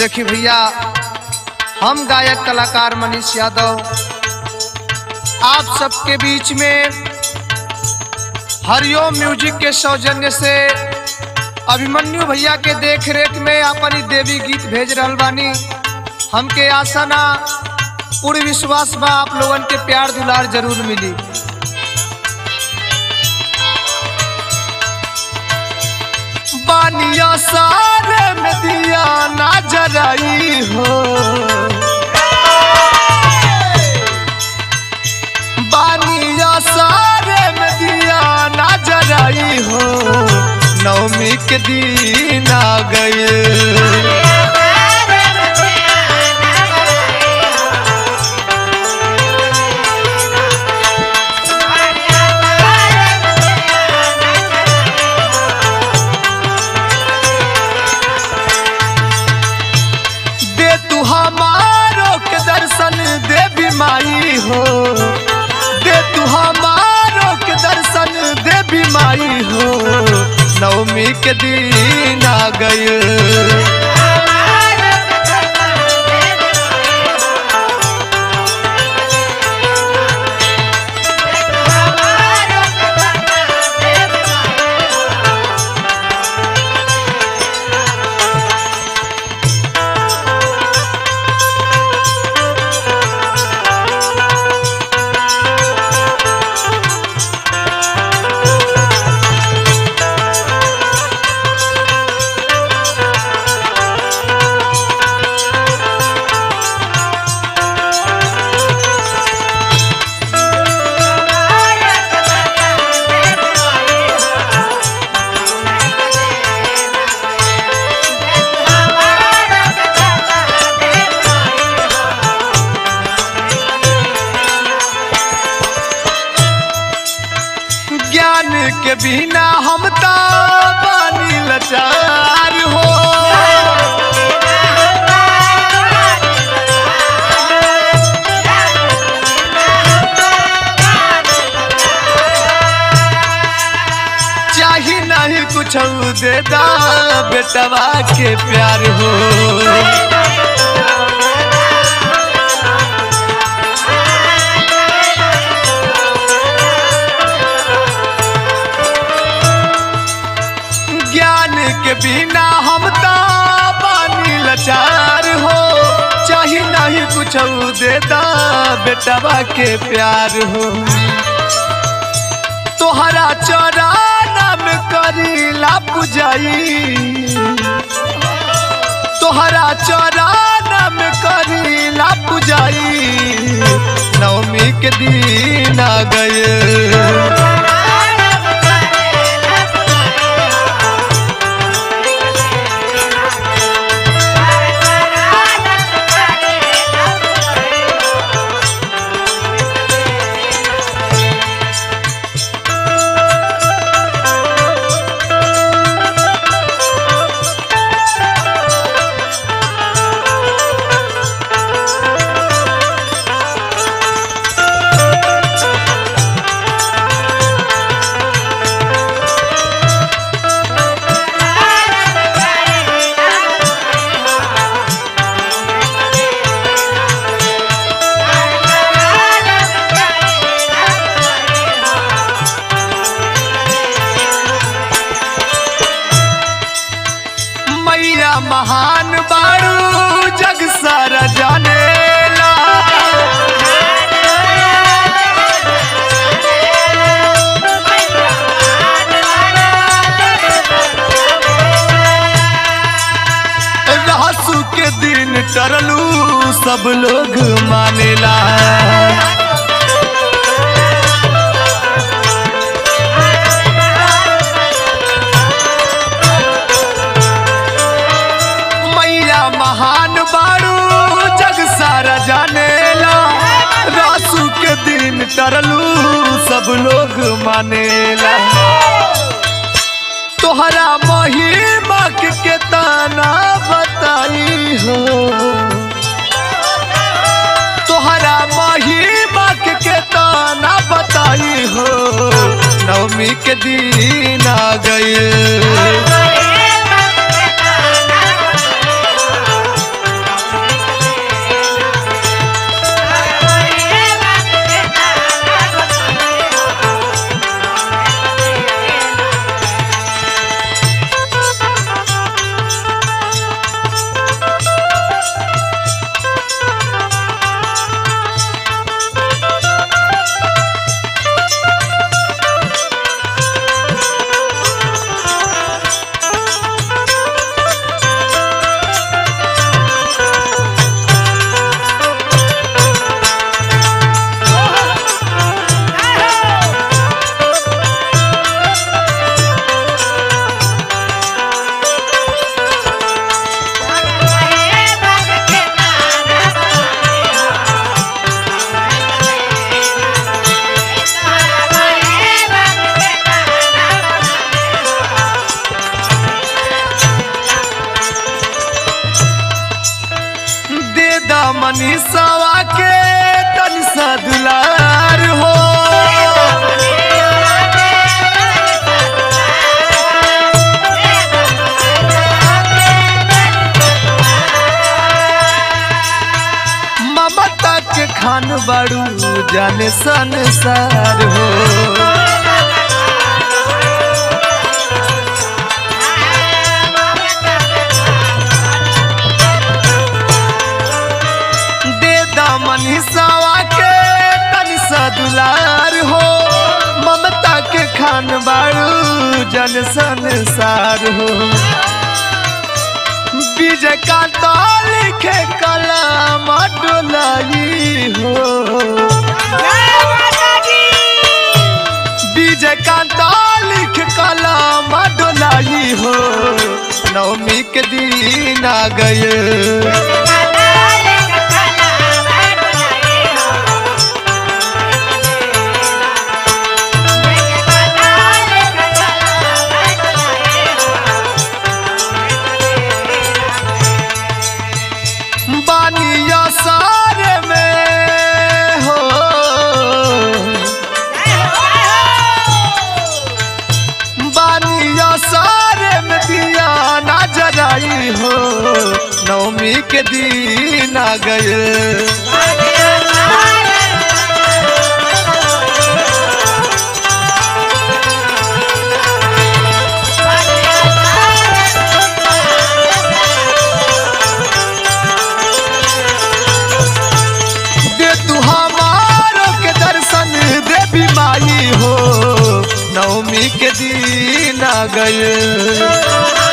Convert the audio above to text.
देखी भैया हम गायक कलाकार मनीष यादव आप सबके बीच में हरिओम म्यूजिक के सौजन्य से अभिमन्यु भैया के देख रेख में अपनी देवी गीत भेज रहल बानी हमके आशा ना पूर्ण विश्वास बा आप लोगन के प्यार दुलार जरूर मिली बानिया सारे में दिया ना जराई हो बानिया सारे में दिया ना जराई हो नवमी के दिन आ गए दे तू हमारो के दर्शन देवी माई हो दे तू हमारो के दर्शन देवी माई हो नवमी के दिन आ गए ज्ञान के बिना हम तो बानी लाचार हो चाही नहीं कुछ दे दा बेटवा के प्यार हो ज्ञान के बिना हम तो बानी लाचार हो चाही नहीं कुछ देता बेटवा के प्यार हो तोहरा चराना में करीला पुजाई तोहरा चराना में करीला पुजाई नवमी के दिन आ गए मैया महान बारू जग सारा जानेला रहसु के दिन टरलू सब लोग मानेला मैया महान बारू जग सारा जानेला रासू के दिन टरलू सब लोग मानेला तोहरा महिमा के केतना बताई हो तोहरा महिमा के केतना बताई हो नवमी के दिन आ गए मनीषवा के तन सा दुलार हो ममता के खान बड़ू जाने संसार हो दे दामन हिसावा के तनि सा दुलार हो ममता के खान बारू जन संसार हो विजय कांता लिखे कलम डोलाई हो विजय कांता लिख कलम डोलाई हो नवमी के दिन आ गए बानिया सारे में हो बानिया सारे में दिया ना जराई हो नवमी के दिन आ गए दे तू हमारो के दर्शन देवी माई हो नवमी के दिन आ गए